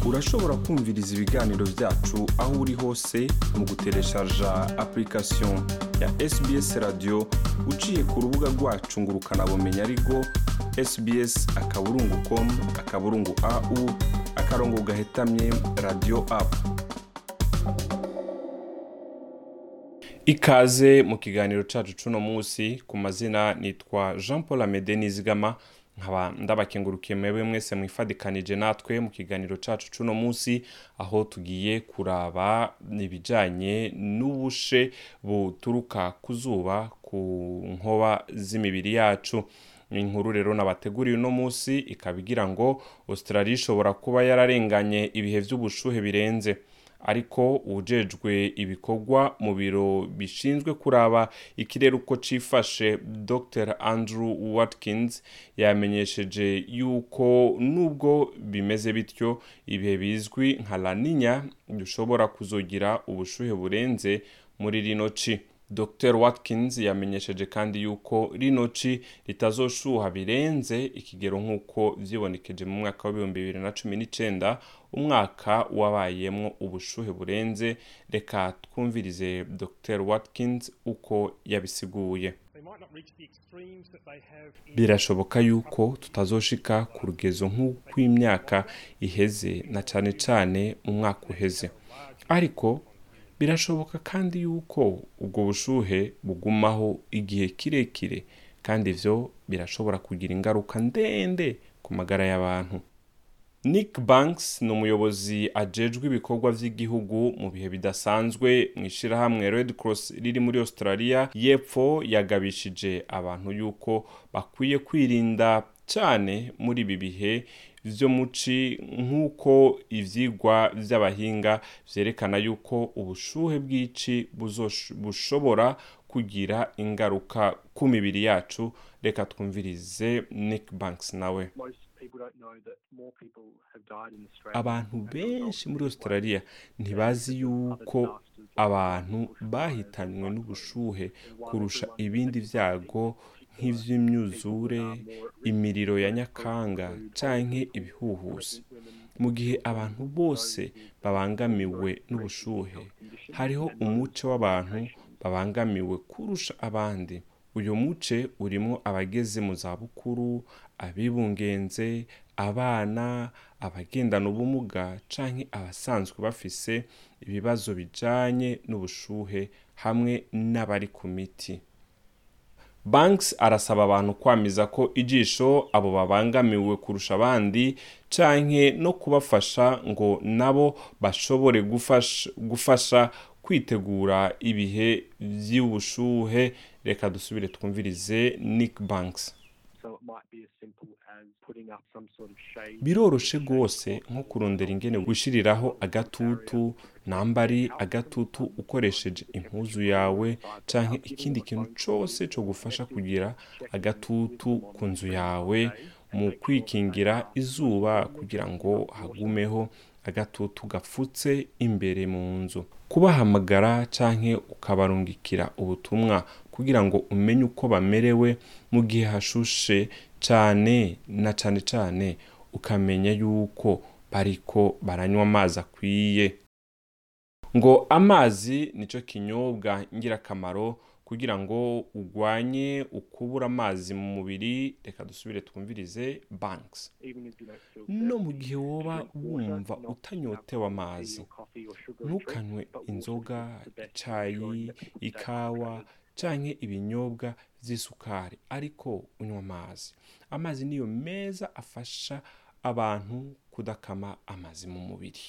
urashobora kumviriza ibiganiro byacu aho uri hose mu gutereshaja application ya sbs radio uciye ku rubuga rwacu ngo ukanabumenya ariko sbs akaburungu com akaburungu au akarongo gahetamye radio apu ikaze mu kiganiro cacu cuno munsi ku mazina nitwa jean paul amede nizigama nkaba ndabakengurukiye mwebwe mwese mwifadikanije natwe mu kiganiro cacu cuno munsi aho tugiye kuraba ibijanye n'ubushe buturuka ku zuba ku nkoba z'imibiri yacu inkuru rero nabateguriye uno munsi ikaba igira ngo australia ishobora kuba yararenganye ibihe vy'ubushuhe birenze ariko ujejwe ibikorwa mu biro bishinzwe kuraba ikirere uko cifashe dr andrew watkins yamenyesheje yuko nubwo bimeze bityo ibihe bizwi nka laninya bishobora kuzogira ubushuhe burenze muri rino ci dr watkins yamenyesheje kandi yuko rino ci ritazoshuha birenze ikigero nk'uko vyibonekeje mu mwaka w'ibihumbi bibiri na cumi n'icenda umwaka wabayemwo ubushuhe burenze reka twumvirize dr watkins uko yabisiguye birashoboka yuko tutazoshika ku rugezo nk'ukw'imyaka iheze na cane cane mu mwaka uheze ariko birashoboka kandi yuko ubwo bushuhe bugumaho igihe kirekire kandi ivyo birashobora kugira ingaruka ndende ku magara y'abantu nick banks ni umuyobozi ajejwe ibikorwa vy'igihugu mu bihe bidasanzwe mu ishirahamwe red cross riri muri australia y'epfo yagabishije abantu yuko bakwiye kwirinda cane muri ibi bihe vyo muci nk'uko ivyigwa vy'abahinga vyerekana yuko ubushuhe bw'ici bushobora kugira ingaruka ku mibiri yacu reka twumvirize nick banks nawe abantu benshi muri australia ntibazi yuko abantu bahitanywe n'ubushuhe kurusha ibindi vyago nk'ivy'imyuzure imiriro ya nyakanga canke ibihuhusi mu gihe abantu bose babangamiwe n'ubushuhe hariho umuce w'abantu babangamiwe kurusha abandi uyu muce urimwo abageze mu zabukuru abibungenze abana abagendana ubumuga canke abasanzwe bafise ibibazo bijanye n'ubushuhe hamwe n'abari ku miti banks arasaba abantu kwamiza ko ijisho abo babangamiwe kurusha abandi canke no kubafasha ngo nabo bashobore gufasha, gufasha kwitegura ibihe vy'ubushuhe reka dusubire twumvirize nick banks biroroshe rwose nko kurondera ingene gushiriraho agatutu nambari agatutu ukoresheje impuzu yawe canke ikindi kintu cose co gufasha kugira agatutu ku nzu yawe mu kwikingira izuba kugira ngo hagumeho agatutu gafutse imbere mu nzu kubahamagara canke ukabarungikira ubutumwa kugira ngo umenye uko bamerewe mu gihe hashushe cane na cane cane ukamenya yuko bariko baranywa amazi akwiye ngo amazi nico kinyobwa ngirakamaro kugira ngo ugwanye ukubura amazi mu mubiri reka dusubire twumvirize banks no mu gihe woba wumva utanyotewe amazi ntukanywe inzoga icayi ikawa canke ibinyobwa vy'isukari ariko unywa amazi amazi niyo meza afasha abantu kudakama amazi mu mubiri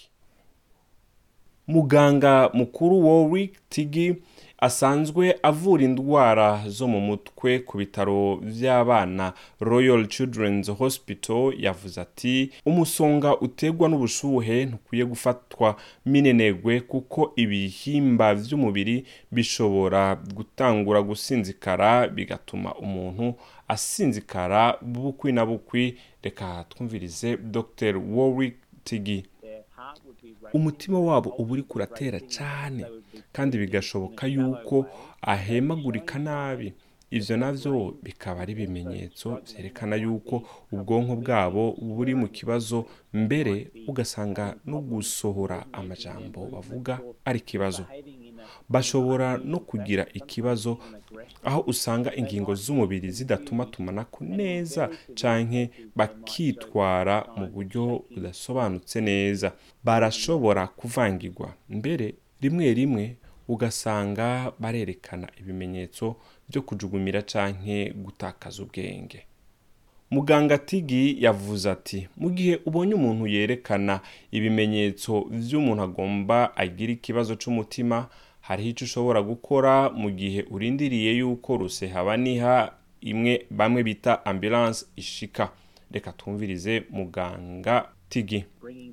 muganga mukuru Warwick Tigi asanzwe avura indwara zo mu mutwe ku bitaro vy'abana Royal Children's Hospital yavuze ati umusonga utegwa n'ubushuhe ntukwiye gufatwa minenegwe kuko ibihimba vy'umubiri bishobora gutangura gusinzikara bigatuma umuntu asinzikara bukwi na bukwi reka twumvirize Dr Warwick Tigi umutima wabo uba uri kuratera cyane kandi bigashoboka yuko ahemagurika nabi ivyo navyo bikaba ari ibimenyetso vyerekana yuko ubwonko bwabo buri mu kibazo mbere ugasanga no gusohora amajambo bavuga ari ikibazo bashobora no kugira ikibazo aho usanga ingingo z'umubiri zidatuma tumanako neza canke bakitwara mu buryo budasobanutse neza barashobora kuvangirwa mbere rimwe rimwe ugasanga barerekana ibimenyetso byo kujugumira canke gutakaza ubwenge muganga tigi yavuze ati mu gihe ubonye umuntu yerekana ibimenyetso vy'umuntu agomba agira ikibazo c'umutima hariho ico ushobora gukora mu gihe urindiriye yuko rusehabaniha imwe bamwe bita ambulance ishika reka twumvirize muganga tigi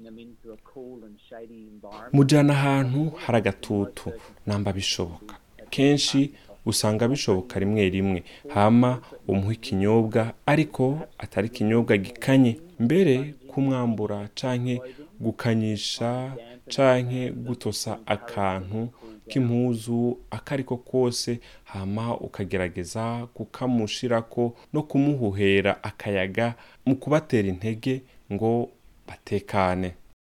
mujana ahantu hari agatutu namba bishoboka kenshi usanga bishoboka rimwe rimwe hama umuha ikinyobwa ariko atari ikinyobwa gikanye mbere kumwambura canke gukanyisha canke gutosa akantu k'impuzu akariko kose hama ukagerageza kukamushirako no kumuhuhera akayaga mu kubatera intege ngo batekane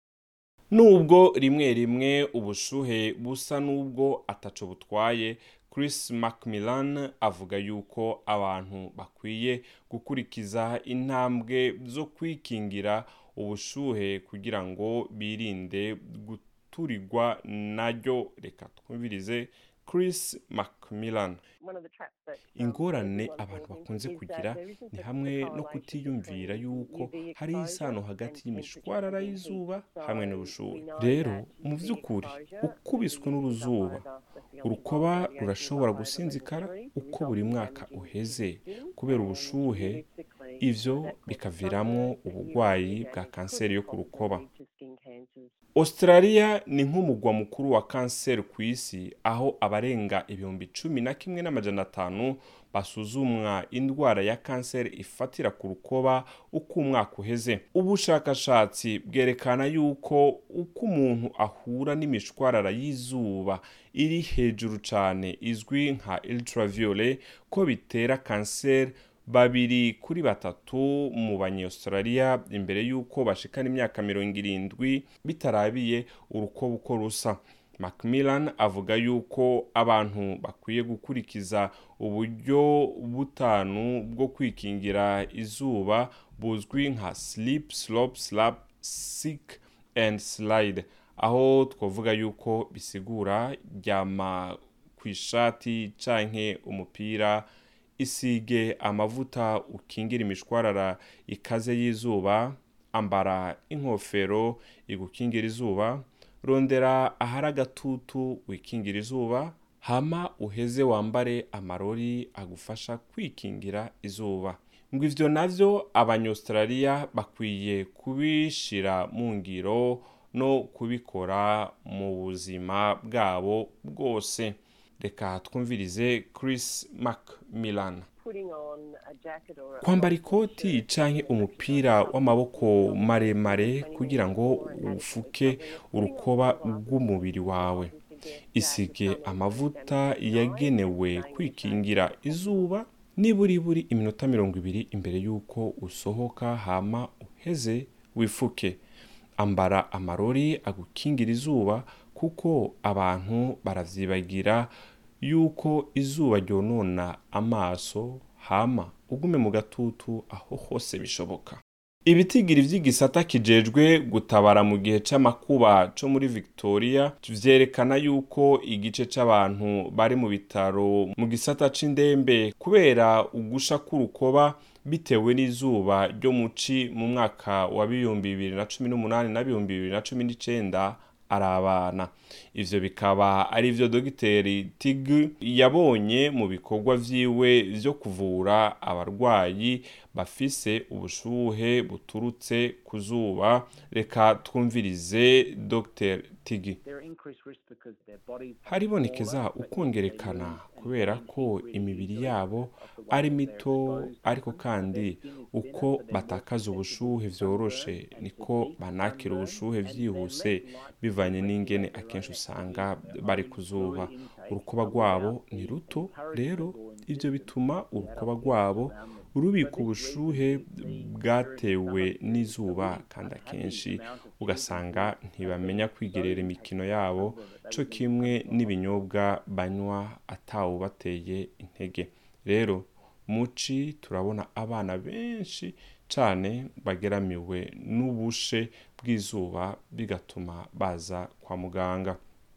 nubwo rimwe rimwe ubushuhe busa n'ubwo ataco butwaye chris macmillan avuga yuko abantu bakwiye gukurikiza intambwe zo kwikingira ubushuhe kugira ngo birinde guturigwa naryo reka twumvirize chris macmillan ingorane abantu bakunze kugira ni hamwe no kutiyumvira yuko hari isano hagati y'imishwarara y'izuba hamwe n'ubushuhe rero mu by'ukuri ukubiswe n'uruzuba urukoba rurashobora gusinzikara uko buri mwaka uheze kubera ubushuhe ivyo bikaviramwo uburwayi bwa kanseri yo ku rukoba australia ni nk'umugwa mukuru wa kanseri ku isi aho abarenga ibihumbi cumi na kimwe n'amajana atanu basuzumwa indwara ya kanseri ifatira ku rukoba uko umwaka uheze ubushakashatsi bwerekana yuko uko umuntu ahura n'imishwarara y'izuba iri hejuru cyane izwi nka ultraviolet ko bitera kanseri babiri kuri batatu mu banyaustralia imbere y'uko bashikana imyaka mirongo irindwi bitarabiye urukoba uko rusa macmillan avuga yuko abantu bakwiye gukurikiza uburyo butanu bwo kwikingira izuba buzwi nka sleep slop slap sick and slide aho twavuga yuko bisigura ryama ku ishati canke umupira isige amavuta ukingira imishwarara ikaze y'izuba ambara inkofero igukingira izuba rondera ahari agatutu wikingira izuba hama uheze wambare amarori agufasha kwikingira izuba ngo ivyo navyo abanyaustralia bakwiye kubishira mu ngiro no kubikora mu buzima bwabo bwose reka twumvirize chris macmillan kwambara ikoti canke umupira w'amaboko maremare kugira ngo ufuke urukoba rw'umubiri wawe isige amavuta yagenewe kwikingira izuba niburi buri iminota mirongo ibiri imbere y'uko usohoka hama uheze wifuke ambara amarori agukingira izuba kuko abantu baravyibagira yuko izuba ryonona amaso hama ugume mu gatutu aho hose bishoboka ibitigiri vy'igisata kijejwe gutabara mu gihe c'amakuba co muri victoria vyerekana yuko igice c'abantu bari mu bitaro mu gisata c'indembe kubera ugusha k'urukoba bitewe n'izuba ryo muci mu mwaka wa bibumbi bibiri na cumi n'umunani na bibumbi bibiri na cumi n'icenda ari abana ivyo bikaba ari vyo dogiteri tig yabonye mu bikorwa vyiwe vyo kuvura abarwayi bafise ubushuhe buturutse ku zuba reka twumvirize dr tigi haribonekeza ukongerekana kubera ko imibiri yabo ari mito ariko kandi uko batakaza ubushuhe vyoroshe niko banakira ubushuhe vyihuse bivanye n'ingene akenshi usanga bari ku zuba urukuba rwabo ni ruto rero ibyo bituma urukoba rwabo rubika ubushuhe bwatewe n'izuba kandi akenshi ugasanga ntibamenya kwigerera imikino yabo cyo kimwe n'ibinyobwa banywa atawubateye intege rero muci turabona abana benshi cyane bageramiwe n'ubushe bw'izuba bigatuma baza kwa muganga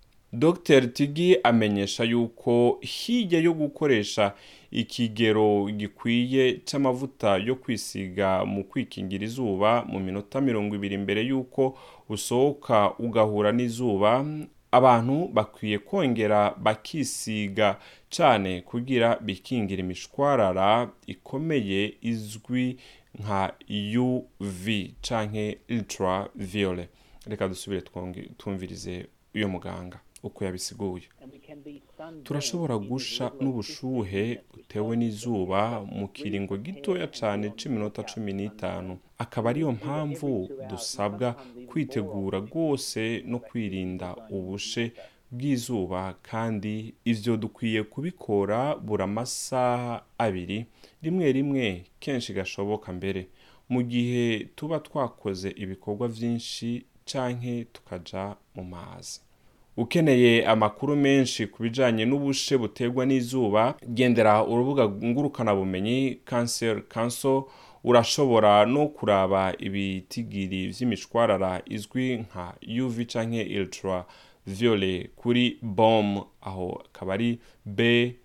dr tigi amenyesha yuko hirya yo gukoresha ikigero gikwiye cy'amavuta yo kwisiga mu kwikingira izuba mu minota mirongo ibiri mbere y'uko usohoka ugahura n'izuba abantu bakwiye kongera bakisiga cyane kugira bikingira imishwarara ikomeye izwi nka uv canke ultraviolet reka dusubire twumvirize uyo muganga uko yabisiguye turashobora gusha n'ubushuhe butewe n'izuba mu kiringo gitoya cyane c'iminota cumi n'itanu akaba ariyo mpamvu dusabwa kwitegura rwose no kwirinda ubushe bw'izuba kandi ivyo dukwiye kubikora buri amasaha abiri rimwe rimwe kenshi gashoboka mbere mu gihe tuba twakoze ibikorwa vyinshi canke tukaja mu mazi ukeneye amakuru menshi ku bijanye n'ubushe buterwa n'izuba gendera urubuga ngurukanabumenyi cancer council urashobora no kuraba ibitigiri vy'imishwarara izwi nka uv canke ultra violet kuri bom aho akaba ari b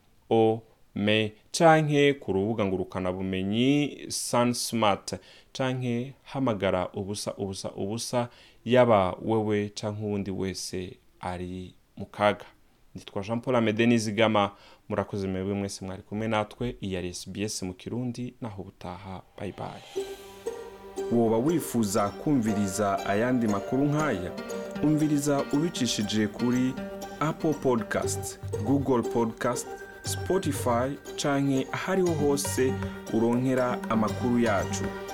o me canke ku rubuga ngurukanabumenyi sunsmart canke hamagara ubusa ubusa ubusa yaba wewe canke uwundi wese ari mu kaga nitwa jean paul amede nizigama murakoze mwebwe mwese mwari kumwe natwe iyi ari sbs mu kirundi naho ubutaha bayibaye woba wifuza kumviriza ayandi makuru nk'aya umviriza ubicishije kuri apple podcast google podcast spotify canke ahariho hose uronkera amakuru yacu